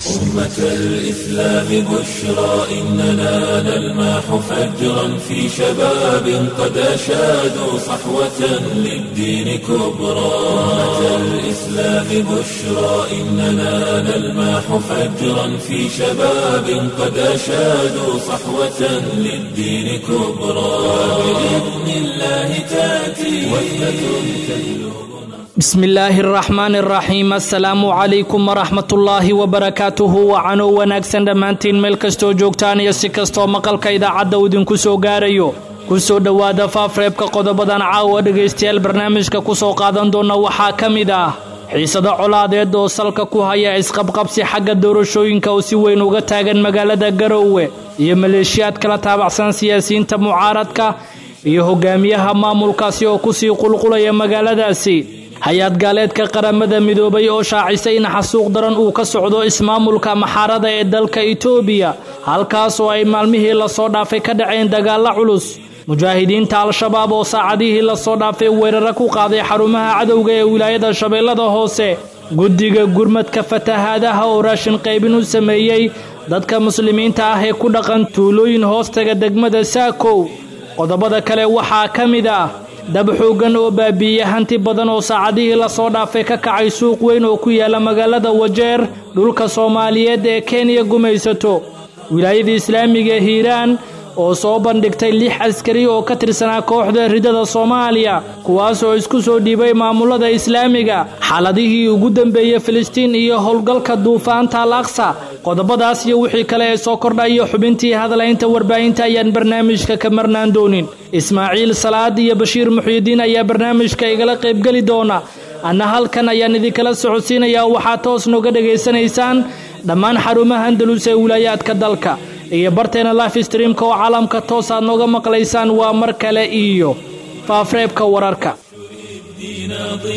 أمة الإسلام بشرى إننا نلمح فجرا في شباب قد أشادوا صحوة للدين كبرى أمة الإسلام بشرى إننا نلمح فجرا في شباب قد أشادوا صحوة للدين كبرى بإذن الله تأتي وثبة تهلو bismi illaahi araxmaani araxiim assalaamu calaykum waraxmatullaahi wabarakaatuhu wacanoo wanaagsan dhammaantiin meel kastoo joogtaan iyo si kastoo maqalka idaacadda uu idinku soo gaarayo ku soo dhowaada faafreebka qodobadan caawa dhegaystayaal barnaamijka ku soo qaadan doona waxaa ka mid ah xiisado colaadeed oo salka ku haya isqabqabsi xagga doorashooyinka oo si weyn uga taagan magaalada garoowe iyo maleeshiyaad kala taabacsan siyaasiyiinta mucaaradka iyo hogaamiyaha maamulkaasi oo kusii qulqulaya magaaladaasi hay-ad gaaleedka qaramada midoobay oo shaacisay in xasuuq daran uu ka socdo ismaamulka maxaarada ee dalka itoobiya halkaas oo ay maalmihii lasoo dhaafay ka dhaceen dagaalla culus mujaahidiinta al-shabaab oo saacadihii lasoo dhaafay weeraro ku qaaday xarumaha cadowga ee wilaayada shabeellada hoose guddiga gurmadka fatahaadaha oo raashin qaybin u sameeyey dadka muslimiinta ah ee ku dhaqan tuulooyin hoostaga degmada saakow qodobada kale waxaa ka mid ah dab xooggan oo baabi'iye hanti badan oo saacadihii lasoo dhaafay ka kacay suuq weyn oo ku yaala magaalada wajeer dhulka soomaaliyeed ee kenya gumaysato wilaayada islaamiga ee hiiraan oo soo bandhigtay lix askari oo ka tirsanaa kooxda ridada soomaaliya kuwaas oo isku soo dhiibay maamulada islaamiga xaaladihii ugu dambeeyey filistiin iyo howlgalka duufaanta al aqsa qodobadaas iyo wixii kale ee soo kordha iyo xubintii hadlaynta warbaahinta ayaan barnaamijka ka marnaan doonin ismaaciil salaad iyo bashiir muxyidiin ayaa barnaamijka igala qaybgeli doona anna halkan ayaan idinkala socodsiinayaa waxaad toos nooga dhegaysanaysaan dhammaan xarumaha andalus ee wilaayaadka dalka iyo barteena life streamka oo caalamka toos aad nooga maqlaysaan waa mar kale iyo faafreebka wararka الدين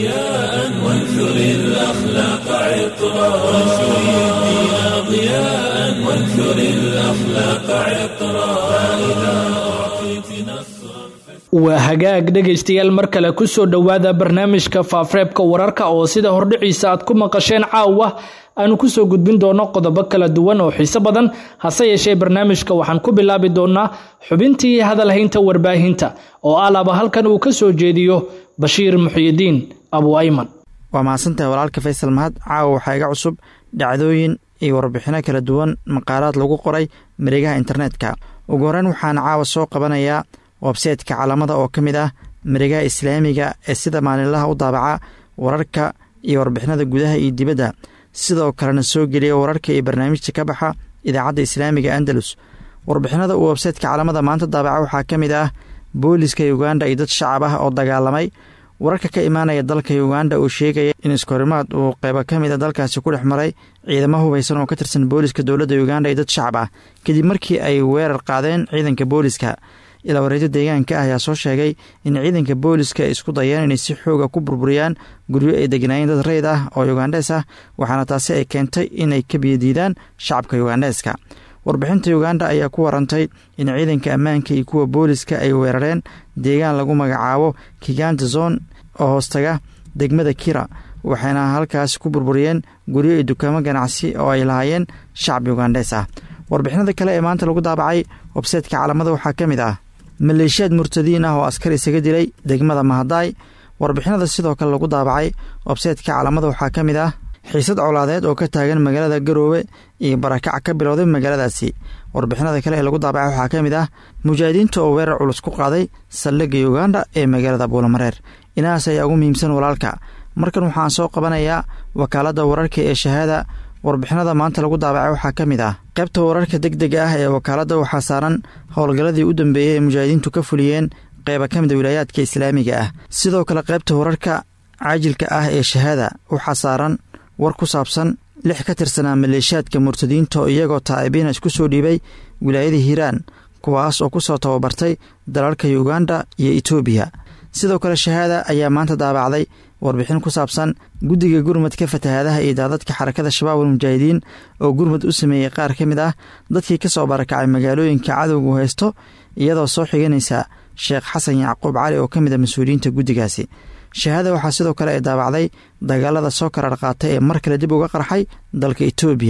ضياء وانثر الأخلاق عطرا وانثر الدين ضياء وانثر الأخلاق عطرا فإذا أعطيت نصرا waa hagaag dhegaystayaal mar kale ku soo dhowaada barnaamijka faafreebka wararka oo sida hordhiciisa aad ku maqasheen caawa aanu kusoo gudbin doono qodobo kala duwan oo xiiso badan hase yeeshee barnaamijka waxaan ku bilaabi doonaa xubintii hadalhaynta warbaahinta oo alaba halkan uu ka soo jeediyo bashiir muxyidiin abu ayman waa mahadsantahay walaalka faysal mahad caawa waxaa iga cusub dhacdooyin iyo warbixino kala duwan maqaalaad lagu qoray mareegaha internetka ugu horeyn waxaan caawa soo qabanayaa websaytka calamada oo ka mid ah mareegaha islaamiga ee sida maalinlaha u daabaca wararka iyo warbixinada gudaha iyo dibadda sidoo kalena soo geliya wararka iyo barnaamijta ka baxa idaacadda islaamiga andalus warbixinada uu websaytka calamada maanta daabaca waxaa ka mid ah booliska uganda iyo dad shacab ah oo dagaalamay wararka ka imaanaya dalka uganda oo sheegaya in iskahorimaad uu qeybo ka mid a dalkaasi ku dhex maray ciidamo hubaysan oo ka tirsan booliska dowladda uganda iyo dad shacab ah kadib markii ay weerar qaadeen ciidanka booliska ilaa wareedo deegaanka ah ayaa soo sheegay in ciidanka booliska ay isku dayeen inay si xooga ku burburiyaan guryo ay degnaayeen dad reyd ah oo yugandees ah waxaana taasi ay keentay inay ka biyadiidaan shacabka yugandeeska warbixinta uganda ayaa ku warantay in ciidanka ammaanka iyo kuwa booliska ay weerareen deegaan lagu magacaabo kiganta zone oo hoostaga degmada kira waxayna halkaasi ku burburiyeen guryo iyo dukaamo ganacsi oo ay lahaayeen shacab yugandees ah warbixinada kale ee maanta lagu daabacay websaytka calamada waxaa ka mid ah maleeshiyaad murtadiin ah oo askar isaga dilay degmada mahadaay warbixinada sidoo kale lagu daabacay websaytka calamada waxaa ka mid ah xiisad colaadeed oo ka taagan magaalada garoowe iyo barakac ka bilowday magaaladaasi warbixinada kale ee lagu daabacay waxaa ka mid ah mujaahidiinta oo weerar culus ku qaaday saldhigga uganda ee magaalada buulamareer inahaas ayaa ugu muhiimsan walaalka markan waxaan soo qabanayaa wakaaladda wararka ee shahaada warbixinada maanta lagu daabacay waxaa ka mid ah qaybta wararka deg dega ah ee wakaaladda waxaa saaran howlgalladii u dambeeyey ee mujaahidiintu ka fuliyeen qeyba ka mida wilaayaadka islaamiga ah sidoo kale qaybta wararka caajilka ah ee shahaada waxaa saaran war ku saabsan lix ka tirsanaa maleeshiyaadka murtadiinta oo iyagoo taa'ibiina isku soo dhiibay wilaayada hiiraan kuwaas oo ku soo tababartay dalalka uganda iyo etoobiya sidoo kale shahaada ayaa maanta daabacday warbixin ku saabsan guddiga gurmadka fatahaadaha iyo daadadka xarakada shabaab almujaahidiin oo gurmad u sameeyey qaar ka mid ah dadkii ka soo barakacay magaalooyinka cadowgu haysto iyadoo soo xiganaysa sheekh xasan yacquub cali oo ka mid a mas-uuliyiinta guddigaasi shahaada waxaa sidoo kale ay daabacday dagaalada soo karar qaatay ee mar kale dib uga qarxay dalka etoobiya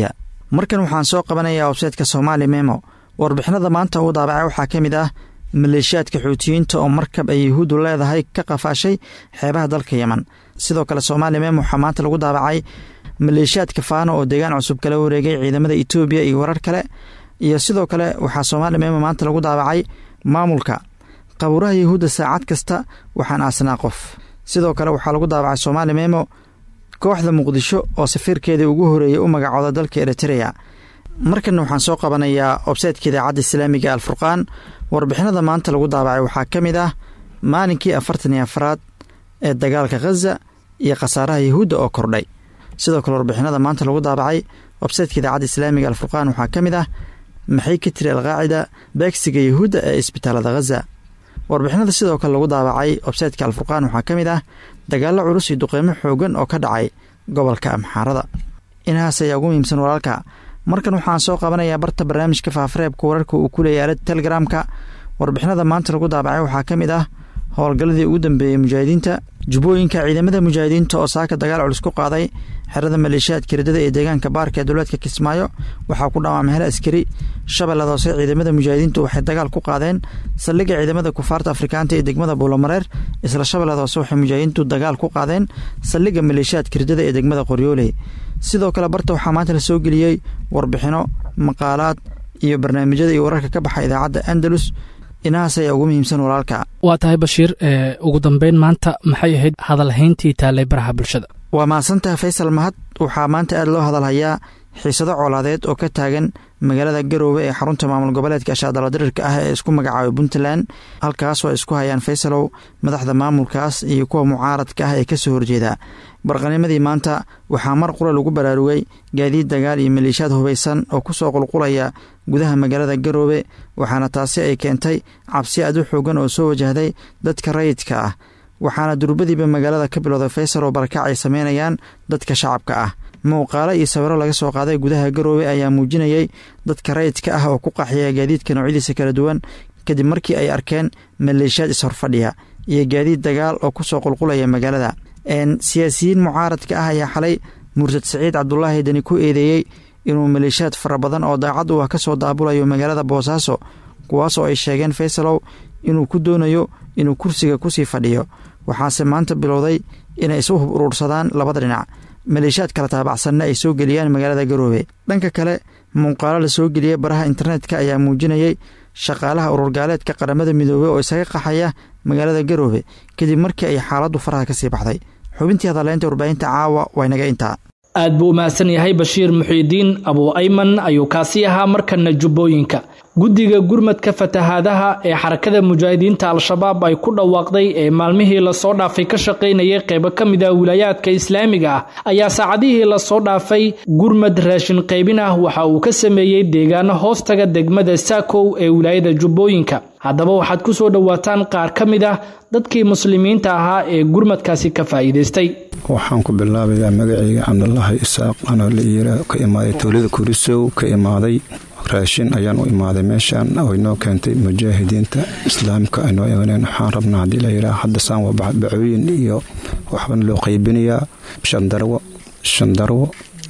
markan waxaan soo qabanayaa websaytka somaali memo warbixinada maanta uu daabacay waxaa ka mid ah maleeshiyaadka xuutiyiinta oo markab ay yuhuuddu leedahay ka qafaashay xeebaha dalka yemen sidoo kale somaali memo waxaa maanta lagu daabacay maleeshiyaadka faano oo deegaan cusub kala wareegay ciidamada etoobiya iyo warar kale iyo sidoo kale waxaa somaali memo maanta lagu daabacay maamulka qabuuraha yuhuudda saacad kasta waxaan aasnaa qof sidoo kale waxaa lagu daabacay somaali memo kooxda muqdisho oo safiirkeedii ugu horeeyey u magacooda dalka eritreya markanna waxaan soo qabanayaa websaytka idaacadda islaamiga alfurqaan warbixinada maanta lagu daabacay waxaa ka mid ah maalinkii afartan iyo afaraad ee dagaalka khaza iyo khasaaraha yuhuudda oo kordhay sidoo kale warbixinada maanta lagu daabacay websaytka idaacadda islaamiga alfurqaan waxaa ka mid ah maxay ka tiri alqaacida beegsiga yuhuudda ee isbitaalada khaza warbixinada sidoo kale lagu daabacay websaytka alfurqaan waxaa ka mid ah dagaallo culus iyo duqeymo xoogan oo ka dhacay gobolka amxaarada inahaas ayaa ugu muhiimsan walaalka markan waxaan soo qabanayaa barta barnaamijka faafareebka wararka uu ku leeyay aalada telegramka warbixinada maanta lagu daabacay waxaa ka mid ah howlgalladii ugu dambeeyey mujaahidiinta jubbooyinka ciidamada mujaahidiinta oo saaka dagaal culus ku qaaday xerada maleeshiyaadka ridada ee deegaanka baarka ee dowlaadka kismaayo waxaa ku dhawaamay hel askari shabeellada hoose ciidamada mujaahidiintu waxay dagaal ku qaadeen saldhigga ciidamada kufaarta afrikaanta ee degmada buulomareer isla shabeellada hoose waxay mujaahidiintu dagaal ku qaadeen saldhigga maleeshiyaadka ridada ee degmada qoryooley sidoo kale barta waxaa maanta la soo geliyey warbixino maqaalaad iyo barnaamijyada iyo wararka ka baxa idaacadda andalus inahaas ayaa ugu muhiimsan walaalka waa tahay bashiir ugu dambeyn maanta maxay ahayd hadalhayntii taallay baraha bulshada waa mahadsantaha faysal mahad waxaa maanta aad loo hadalhayaa xiisado colaadeed oo ka taagan magaalada garoowe ee xarunta maamul goboleedka ashaadaladirirka ah ee isku magacaabay puntland halkaas oo ay isku hayaan faysalow madaxda maamulkaas iyo kuwa mucaaradka ah ee kasoo horjeeda barqanimadii maanta waxaa mar qura lagu baraarugay gaadiid dagaal iyo maleeshiyaad hubaysan oo kusoo qulqulaya gudaha magaalada garoobe waxaana taasi ay keentay cabsi aad u xoogan oo soo wajahday dadka rayidka ah waxaana durbadiiba magaalada ka bilowday faysal oo barakac ay sameynayaan dadka shacabka ah muuqaalo iyo sawiro laga soo qaaday gudaha garoobe ayaa muujinayay dadka rayidka ah oo ku qaxiyaya gaadiidka noocyadiisa kala duwan kadib markii ay arkeen maleeshiyaad ishorfadhiya iyo gaadiid dagaal oo kusoo qulqulaya magaalada siyaasiyiin mucaaradka ah ayaa xalay murtad siciid cabdulaahi dani ku eedeeyey inuu maleeshiyaad fara badan oo daacad u ah kasoo daabulayo magaalada boosaaso kuwaas oo ay sheegeen faysalow inuu ku doonayo inuu kursiga kusii fadhiyo waxaase maanta bilowday inay isu hub uruursadaan labada dhinac maleeshiyaad kala taabacsanna ay soo geliyaan magaalada garoobe dhanka kale muuqaalo la soo geliyey baraha internetka ayaa muujinayay shaqaalaha ururgaaleedka qaramada midoobey oo isaga qaxaya magaalada garoobe kadib markii ay xaaladdu faraha ka sii baxday xubintii hadaleynta warbaahinta caawa waynaga intaa aad buu u mahadsan yahay bashiir muxiidiin abuu ayman ayuu kaasi ahaa markana jubbooyinka guddiga gurmadka fatahaadaha ee xarakada mujaahidiinta al-shabaab ay ku dhawaaqday ee maalmihii lasoo dhaafay ka shaqaynayay qeybo ka mid ah wilaayaadka islaamiga ah ayaa saacadihii lasoo dhaafay gurmad raashin qaybin ah waxa uu ka sameeyey deegaano hoostaga degmada saakow ee wilaayada jubbooyinka haddaba waxaad ku soo dhowaataan qaar ka mid ah dadkii muslimiinta ahaa ee gurmadkaasi ka faa'iidaystay waxaan ku bilaabayaa magacayga cabdulaahi isaaq anoo la iira ka imaaday tuulada kurisow ka imaaday raashin ayaan u imaaday meeshaan oo inoo keentay mujaahidiinta islaamka aynoo eeganeen waxaan rabnaa haddii layidhaha hadda saan waa bacooyin iyo waxbana loo qaybinayaa shandarwo shandarwo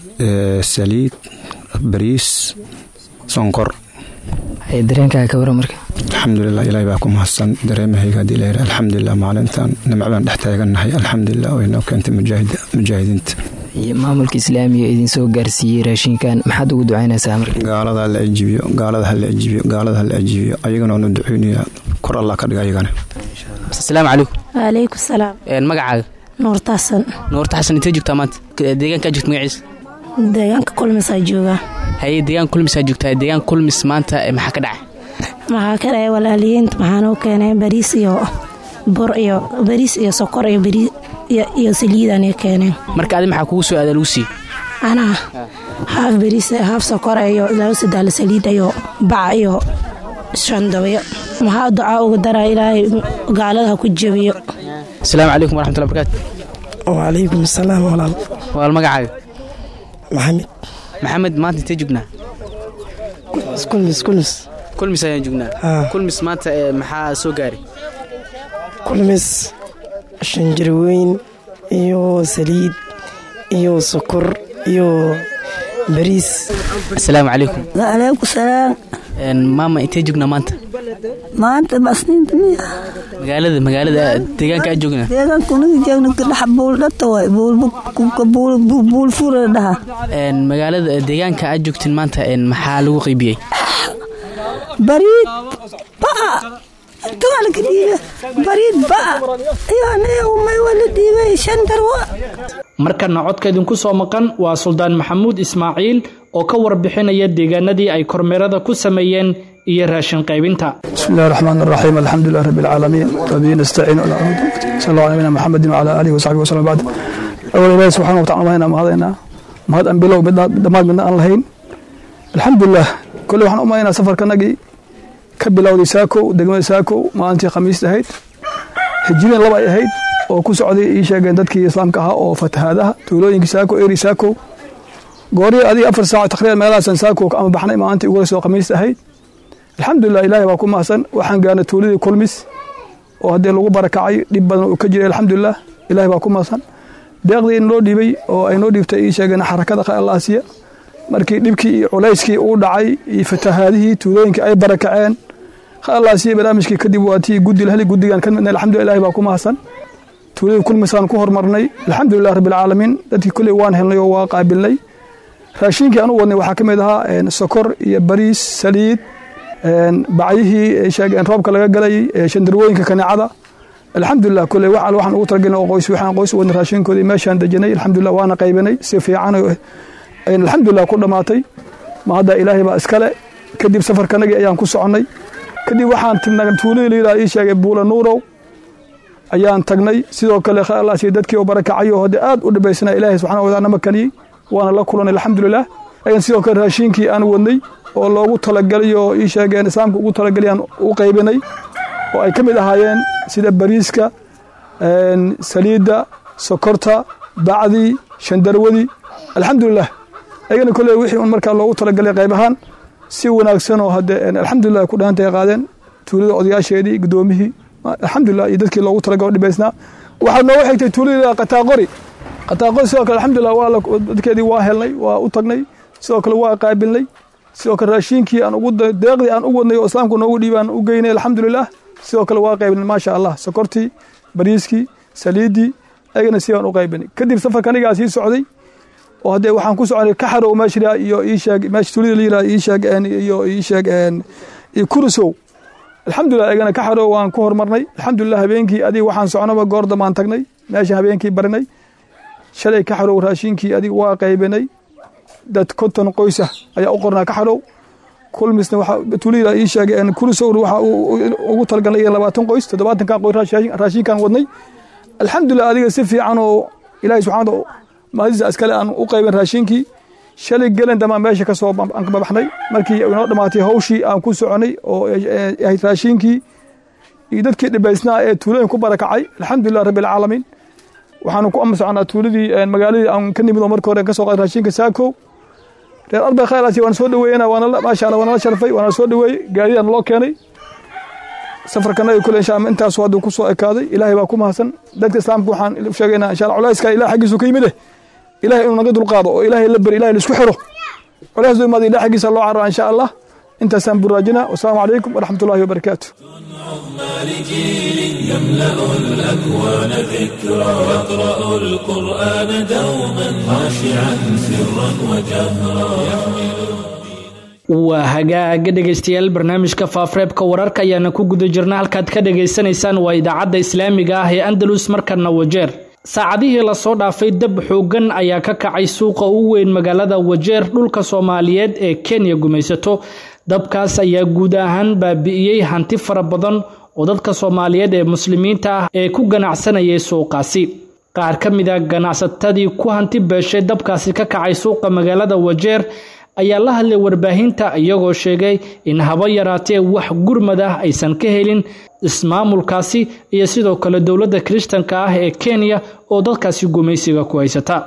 saliid bariis sonkor dareenkaaga ka wara marka alxamdulilah ilaahay baa ku mahadsan dareemahayga haddii layidhaha alxamdulilah maalintan nimcbaan dhex taagannahay alxamdulilah oo inoo keentay mujaahidiinta iyo maamulka islaamiga idinsoo gaarsiiyey raashinkan maxaad ugu ducaynaysaa marka gaalada hala ajibiyo gaalada hala ajibiyo gaalada hala ajibiyo ayagana waanu duceynayaa kor allah ka dhiga ayagana asalaamu calaykum waalaykum salaam magacaaga nuurta xasan nuurta xasan intee joogtaa maanta deegaankaa joogta magaciisa deegaanka kulmisaa joogaa haye deegaan kulmisaa joogtaa deegaan kulmis maanta maxaa ka dhacay maxaa ka dhacay walaaliyiinta maxaanuu keenay bariis iyo bur iyo bariis iyo sokor iyo bariis iyo saliidanay keeneen marka adi maxaa kugu soo aada lagu siiy anaa haaf bariis haaf sokor iyo laba sadaal saliid iyo baca iyo shandabyo maxaa ducaa uga daraa ilaahay gaalada ha ku jebiyo asalaamu calaykum waraxmatulla barakaatu wacalaykum asalaam walaal walaal magacaaga maxamed maxamed maanta intee joognaa kulmis kulmis kulmis ayaan joognaa kulmis maanta maxaa soo gaaray kulmis shanjarweyn iyo saliid iyo sokor iyo bariis asalaamu calaykum waaleykum salaam maama intee joognaa maanta maanta basniinta miya magaalada magaalada deegaanka aan joognaa deegaanka unaga jeegna kadhaxa buuldhata waay buulfura dhaha magaalada deegaanka aad joogtiin maanta maxaa lagu qaybiyey bariid ba'a intaa laga dhiibe bariid ba'a iyo anaga umay wala dhiibay shan darwa markana codka idinku soo maqan waa suldaan maxamuud ismaaciil oo ka warbixinaya deegaanadii ay kormeerada ku sameeyeen iyo raashin qaybinta bismi illahi raxmaan raxiim alxamdulilah rabbi alcaalamiin wabihi nastaciin sal alla nabina maxamedin wacala aalihi wasaxbihi wasallam bacd awal ilaahi subxana watacala mahayna mahadaynaa mahad aan bilow mid dhammaad midna aan lahayn alxamdulilah kolley waxaan u malaynaa safarkanagii ka bilowday saakow degmada saakow maalintii khamiista ahayd hijireen laba ay ahayd oo ku socday ii sheegeen dadkii islaamka ahaa oo fatahaadaha tuulooyinkii saako eri saako goorihii adiga afar saac taqriiban meelahaasan saako ama baxnay maalintii ugu soo khamiista ahayd alxamdulilah ilaahay baa ku mahadsan waxaan gaarnay tuuladii kulmis oo haddii lagu barakacay dhib badan uu ka jiray alxamdulilah ilaahay baa ku mahadsan deeqdii inoo dhiibay oo ay noo dhiibtay ii sheegeen xarakada khalaasiya markii dhibkii iyo culayskii uu dhacay iyo fatahaadihii tuulooyinkii ay barakaceen khalaasiya barnaamijkii kadib waa tii guddi laheli guddigan ka midnay alxamdulilah ilaahay baa ku mahadsan tuuladii kulmisaan ku hormarnay alxamdulilah rabbilcaalamiin dadkii kulley waan helnay oo waa qaabilnay raashinkii aan u wadnay waxaa ka mid ahaa sokor iyo bariis saliid bacyihii sheegeen roobka laga galayay shandarwooyinka kaneecada alxamdulilah kulley wax waxaan ugu talagelin oo qoys waxaan qoys u wadnay raashinkoodii meeshaan dejanay alxamdulilah waana qaybinay si fiican ayna alxamdulilah ku dhammaatay ma hadda ilaahay baa iskale kadib safarkanagii ayaan ku soconnay kadib waxaan tignay tuuladii layidhaha ii sheegay buula nuurow ayaan tagnay sidoo kale khalaasiya dadkii oo barakacay oo hadde aad u dhibaysnaa ilaahay subxana wataala nama kaniyey waana la kulanay alxamdulilah ayaan sidoo kale raashinkii aan wadnay oo loogu talagalay oo ii sheegeen islaamka ugu talagalay aan u qaybinay oo ay ka mid ahaayeen sida bariiska saliidda sokorta bacdii shandarwadii alxamdulilah ayagana kolley wixii un markaa loogu talagalay qayb ahaan si wanaagsan oo hadde alxamdulilah ku dhahantay qaadeen tuulada odayaasheedii guddoomihii alxamdulilah iyo dadkii loogu talagalo dhibaysnaa waxaa nooga xigtay tuuladii qataaqori qataaqori sidoo kale alxamdulilah waa dadkeedii waa helnay waa u tagnay sidoo kale waa qaabilnay sidoo kale raashinkii aan ugu deeqdii aan u wadnay oo islaamku noogu dhiibaan u geynay alxamdulilah sidoo kale waa qaybinay maasha allah sokortii bariiskii saliiddii ayagana sidaan u qaybinay kadib safarka anigaa sii socday oo haddee waxaan ku soconay kaxarow meesha iyo ii sheeg meesha tuulida la yidhaha ii sheeg iyo ii sheeg iyo kurusow alxamdulilah ayagana kaxarow waan ku hormarnay alxamdulilah habeenkii adiga waxaan soconaba goor damaan tagnay meesha habeenkii barinay shalay kaxarow raashinkii adiga waa qaybinay dad konton qoysa ayaa u qornaa kaxarow kulmisna waxa tuulida ii sheegay kurusow waxa ugu talagalnay labaatan qoys toddobaatankan qoys raashinkan wadnay alxamdulilah adiga si fiican oo ilaahay subxaana mahadiisa askale aan u qaybin raashinkii shalay gelen damaan meesha ka soo aan ka babaxnay markii inoo dhammaatay hawshii aan ku soconay oo ahayd raashinkii iyo dadkii dhibaysnaa ee tuulooyin ku barakacay alxamdulilah rabbi alcaalamiin waxaanu ku ama soconaa tuuladii magaaladii aan ka nimid oo marka hore ka soo qaaday raashinka saako reer arbay khayraasi waan soo dhaweeyena waana maasha allah waana la sharfay waana soo dhaweeyey gaadidaan loo keenay safarkanaga kule insha allah intaas hadduu ku soo ekaaday ilaahay baa ku mahadsan dadka islaamka waxaan sheegaynaa insha allah culayska ilaah xaggiisu ka yimid eh ilaahay inuu naga dulqaado oo ilaahay la beri ilahay laisku xiro culays duu imaada ilaah xaggiisa loo carraa insha allah intaasaan buraajina wasalaamu calaykum waraxmat ullahi wabarakaatu لجيل يملأ الأكوان ذكرى يقرأ القرآن دوما خاشعا سرا وجهرا waa hagaaga dhegaystayaal barnaamijka faafreebka wararka ayaana ku guda jirna halkaad ka dhagaysanaysaan waa idaacadda islaamiga ah ee andalus markana wajeer saacadihii lasoo dhaafay dab xoogan ayaa ka kacay suuqa ugu weyn magaalada wajeer dhulka soomaaliyeed ee kenya gumaysato dabkaas ayaa guud ahaan baabi'iyey hanti fara badan oo dadka soomaaliyeed ee muslimiinta ah ee ku ganacsanayay suuqaasi qaar ka mid a ganacsatadii ku hanti beeshay dabkaasi ka kacay suuqa magaalada wajeer ayaa la hadlay warbaahinta iyagoo sheegay in haba yaraatee wax gurmad ah aysan ka helin ismaamulkaasi iyo sidoo kale dowladda kiristanka ah ee kenya oo dadkaasi gumaysiga ku haysata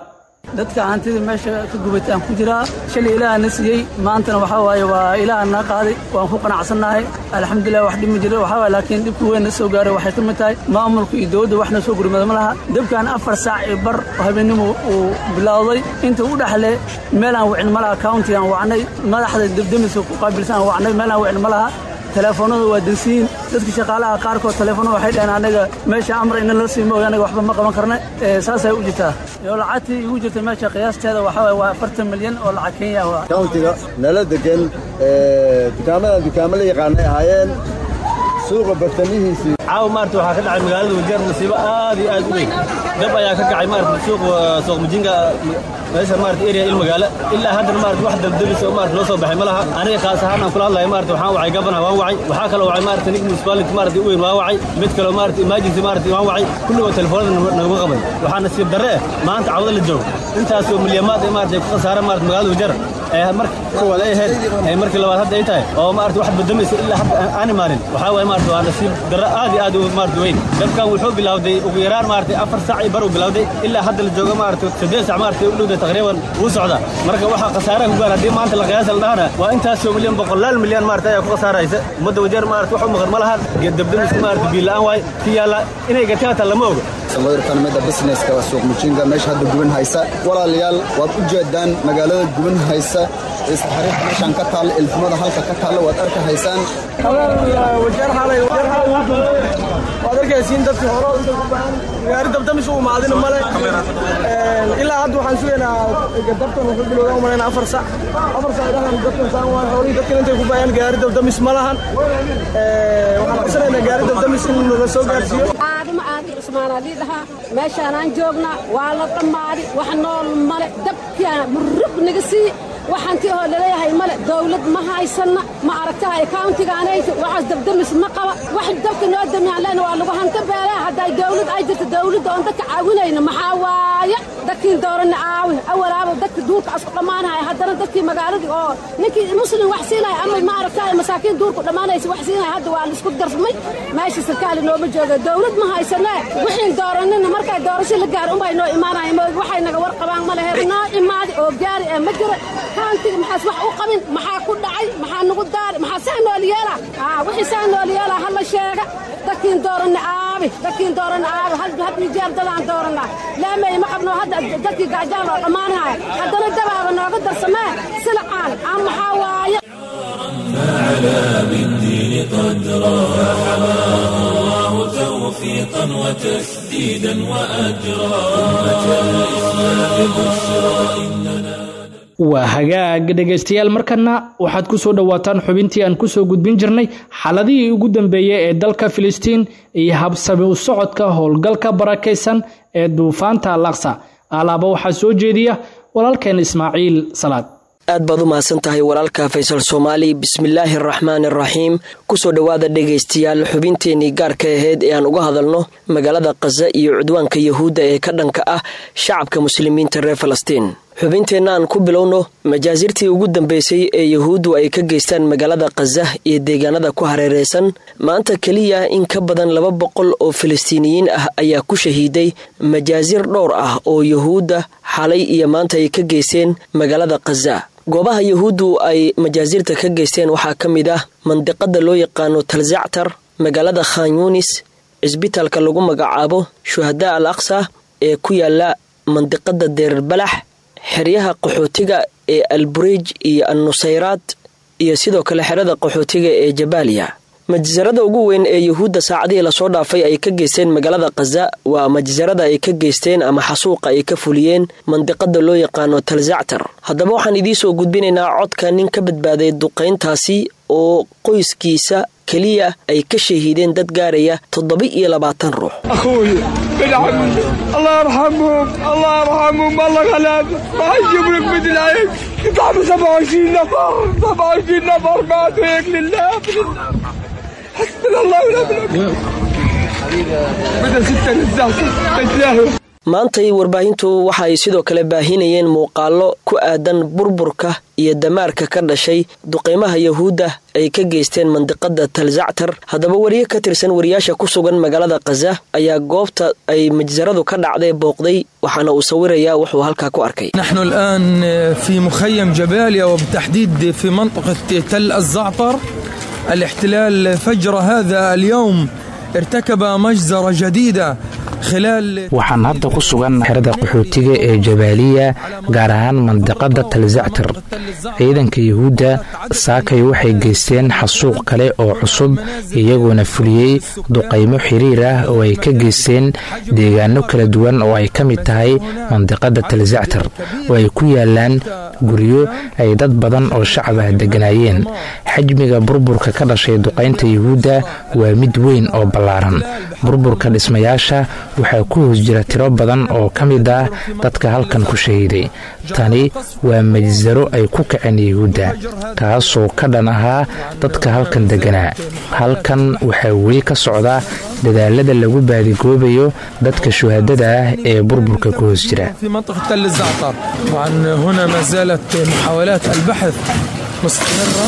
dadka hantida meesha ka gubataan ku jiraa shalay ilaaha na siiyey maantana waxaa waaye waa ilaaha naa qaaday waan ku qanacsannahay alxamdulilah wax dhimi jira waxaa waaye laakiin dhibka weyn na soo gaaray waxay ka mid tahay maamulka iyo dowladda wax na soo gurmada ma laha dabkan afar saac iyo bar oo habeennimo uu bilowday inta u dhexle meelaan wicin ma laha countigaan wacnay madaxda debdemiska ku qaabilsan aan wacnay meelaan wicin ma laha teleefoonada waa dansiyin dadka shaqaalaha qaarkood teleefoonada waxay dhaheen anaga meesha amar ina la siimo anaga waxba ma qaban karna saasay u jirtaa iyo lacagtii igu jirta meesha qiyaasteeda waxaa waa afartan milyan oo lacag kenya ah countiga nala degan dukaamadan dukaamo la yaqaanay ahaayeen suuqa bartamihiisii caawa maarata waxaa ka dhacay magaalada wajeer nasiibo aad iyo aad u weyn dab ayaa ka kacay maarata suuq suuq mujinga meesha maarata area il magaalo ilaa haddana maarata wax dabdabisa oo maarata loo soo baxay ma laha aniga khaas ahaan aan kula hadlayo maarata waxaan wacay gabana waan wacay waxaa kaloo wacay maarata nig municipality maarata u weyn waan wacay mid kaloo maarata emergency maarata waan wacay kulligoo telefoonada naguma qaban waxaa nasiib darre eh maanta cawda la joogo intaasoo milyamaad ee maarata ay ku khasaareen maarata magaalada wajeer ee marka koowaad ay ahayd ee markii labaad hadda ay tahay oo maarata wax badamaysa ilaa hadda aan imaanin waxaa waaye maarata waa nasiib darre aad iyo aad u maarata weyn dabkan wuxuu bilowday ugu yaraan maarata afar saac iyo bar uu bilowday ilaa hadda la joogo maarata saddeed saac maarata u dhowda taqriiban wuu socdaa marka waxaa khasaaraha ku gaar haddii maanta la qiyaasa la dhahana waa intaasoo milyan boqolaal milyan maarata ayaa ku khasaaraysa ummadda wajeer maarata wax u maqan ma lahan dabdamiska maarata biila'aan waay ki yaalla inay gataan lama oga samoirkanimada businesska waa suuq mujinga meesha hadda guban haysa walaalayaal waad u jeedaan magaalada guban haysa isxariiq meeshaan ka taalla ilfumada halka ka taalla waad arka haysaan waad arkaysiin dadkii hore inta ku baahan gaari dabdamis u imaadina male ilaa hadda waxaan sugaynaa dabtan wuxuu bilowdaa umalayna afar sac afar sac dhahan dabkan saan waa xoolihii dadkan intay ku baayaan gaari dabdamis ma lahan waxaan codsanaynaa gaari dabdamis in naga soo gaarsiiyo aadama aadi cusmaanaa lii dhahaa meeshaanaan joognaa waa la dhammaadi wax nool male dabkiaa murug naga sii waxaanti oo laleeyahay male dawlad ma haysanna ma aragtahay countigaanayta waxaas dabdamis ma qaba wax dabka noo damiyaan leena waa lagu hanta beelaa hadday dawlad ay jirto dawladda oon dadka caawinayna maxaa waaye dadkiin dooranna aawi awalaaba dadka duurka asku dhammaanaya haddana dadkii magaaladii oo ninkii muslim wax siinaya ama ma aragtahay masaakiin duurku dhammaanaysa wax siinaya hadda waa laisku darsamay meesha sarkaali nooma jooga dawlad ma haysanee wixiin dooranina markay doorasho la gaar unbay noo imaanaya moog waxay naga war qabaan ma lehe noo imaadi oo gaari ee ma jiro kaantiga maxaas wax u qabin maxaa ku dhacay maxaa nagu daari maxaa saa nool yeela wixii saa nool yeela hala sheega dadkiin dooranna aabi dadkiin dooranna aabi had had jeer dadaan doorannaa laamay ma qabno hadda dadkii gaajaan oo dhammaanaya haddana dabaaba nooga darsamee silacaan aan maxaa waaye فعلى بالدين قدرا فحماه الله توفيقا وتسديدا وأجرا أمة الإسلام بشرى إننا waa hagaag dhegaystayaal markana waxaad ku soo dhowaataan xubintii aan kusoo gudbin jirnay xaladihii ugu dambeeyey ee dalka filistiin iyo habsami u socodka howlgalka barakaysan ee duufaanta alaqsa alaaba waxaa soo jeediya walaalkeen ismaaciil salaad aad baad u mahadsan tahay walaalka faysal soomaali bismillaahi araxmaan araxiim kusoo dhowaada dhegaystayaal xubinteenii gaarka ahayd ee aan uga hadalno magaalada khaza iyo cudwaanka yahuudda ee ka dhanka ah shacabka muslimiinta reer falastiin xubinteenna aan ku bilowno majaasirtii ugu dambeysay ee yahuuddu ay ka geystaan magaalada khaza iyo deegaanada ku hareereysan maanta keliya in ka badan laba boqol oo falastiiniyiin ah ayaa ku shahiiday majaasir dhowr ah oo yahuudda xalay iyo maanta ay ka geysteen magaalada khaza goobaha yahuuddu ay majaasirta ka geysteen waxaa ka mid ah mandiqada loo yaqaano talzactar magaalada khan yunis cisbitaalka lagu magacaabo shuhadaa al aqsa ee ku yaala mandiqada deerbalax xeryaha qaxootiga ee albureij iyo annusayraad iyo sidoo kale xerada qaxootiga ee jabaaliya majsarada ugu weyn ee yuhuudda saacadihii lasoo dhaafay ay ka geysteen magaalada khaza waa majsarada ay ka geysteen ama xasuuqa ay ka fuliyeen mandiqada loo yaqaano talzactar haddaba waxaan idiinsoo gudbinaynaa codka nin ka badbaaday duqayntaasi oo qoyskiisa keliya ay ka shahiideen dad gaaraya toddoba iyo labaatan ruux أخوي بالعم الله يرحمهم الله يرحمهم الله غلاب ما يجيب لك مثل هيك يطعموا 27 نفر 27 نفر ماتوا هيك لله لله حسبنا الله ونعم الوكيل بدأ ستة للزعتر تتلاهوا maantay warbaahintu waxa ay sidoo kale baahinayeen muuqaallo ku aadan burburka iyo damaarka ka dhashay duqeymaha yahuudda ay ka geysteen mandiqada talzactar haddaba wariye ka tirsan wariyaasha ku sugan magaalada khaza ayaa goobta ay majsaradu ka dhacday booqday waxaana uu sawirayaa wuxuu halkaa ku arkay نحن الآن في مخيم جباليا وبالتحديد في منطقة تل الزعتر الاحتلال فجر هذا اليوم ارتكب مجزرة جديدة خلال waxaan hadda ku sugan xerada qaxootiga ee jabaaliya gaar ahaan mandiqada talzactar ciidanka yuhuudda saakay waxay geysteen xasuuq kale oo cusub iyagoona fuliyey duqaymo xiriir ah oo ay ka geysteen deegaano kala duwan oo ay ka mid tahay mandiqada talzactar oo ay ku yaalaan guryo ay dad badan oo shacab ah degganaayeen xajmiga burburka ka dhashay duqaynta yuhuudda waa mid weyn oo ballaaran burburka dhismayaasha waxaa ku hoos jira tiro badan oo ka mid ah dadka halkan ku shahiiday tani waa majsaro ay ku kaceen yuhuudda kaasoo ka dhan ahaa dadka halkan degganaa halkan waxaa weli ka socda dadaalada lagu baadigoobayo dadka shuhaadada ah ee burburka ku hoos jira في منطقة تل الزعتر طبعا هنا ما زالت محاولات البحث مستمرة